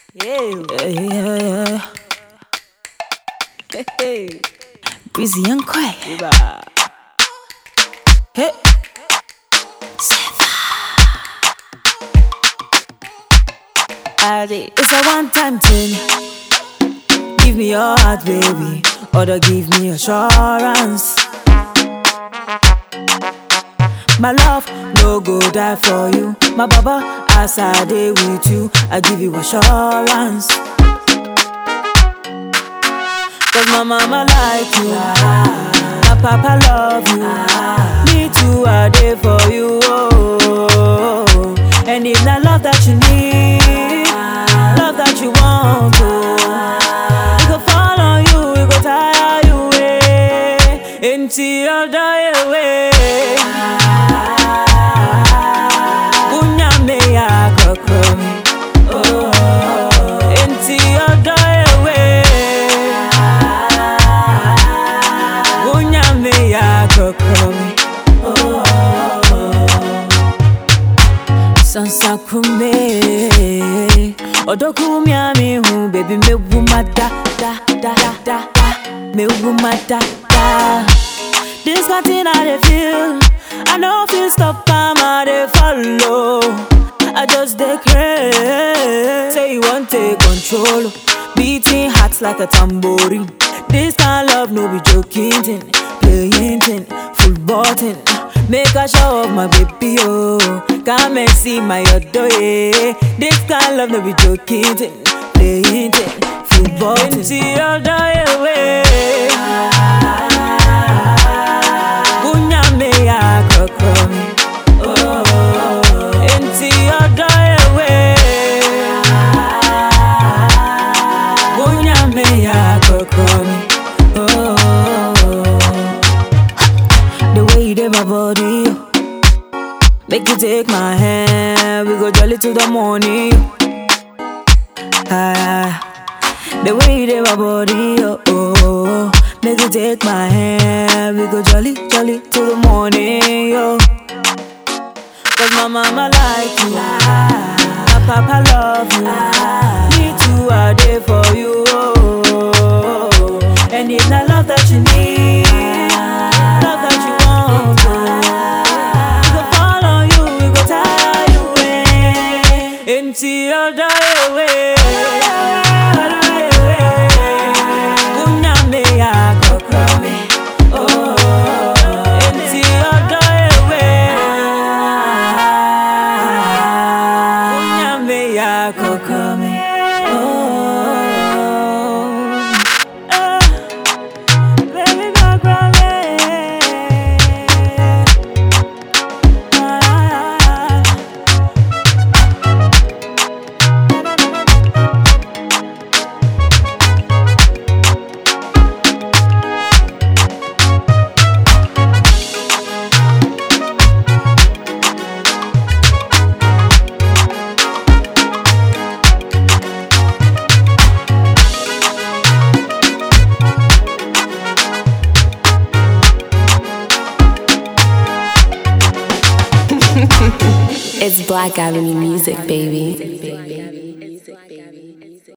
Yeah, yeah, yeah. Hey, hey. Breezy and quiet. Hey. Adi, It's a one-time thing. Give me your heart, baby, or to give me assurance. My love, no go die for you. My baba, as I day with you, I give you assurance. Cause my mama like you, my papa love you. Me too, I day for you. Oh. And if not love that you need, love that you want, oh. We go fall on you, we go tire you, eh. Until you die away. Unyame ya kokomi, oh. Until you die away. Unyame ya kokomi, oh. Sansa kume Odoku mi hu baby me wuma da da da da da me wuma da da This kind thing I dey feel I know feel stop am I dey follow I just dey craze Say you want take control Beating hearts like a tambourine This kind love no be joking thing Playing thing, football thing Make a show of my baby, oh Come and see my other, yeah This kind love no be joking thing Playing thing, football thing Until you die away Unyame ya kokomi Oh Until you die away Unyame ya kokomi Oh the way you did my body. yo. Make you take my hand, we go jolly to the morning. Ah, the way you did my body, oh, oh, oh. Make you take my hand, we go jolly, jolly to the morning, yo. Cause my mama like you, my papa love you. Me too, I there for you. Oh, and it's not love that you need, love that you want. Oh. We go fall on you, we go tire you away until you die away. Die away. Unyame ya kokomi, oh, until you die away. Unyame ya kokomi, oh. Ah, baby, kokomi. Ah. It's Black Avenue music, baby.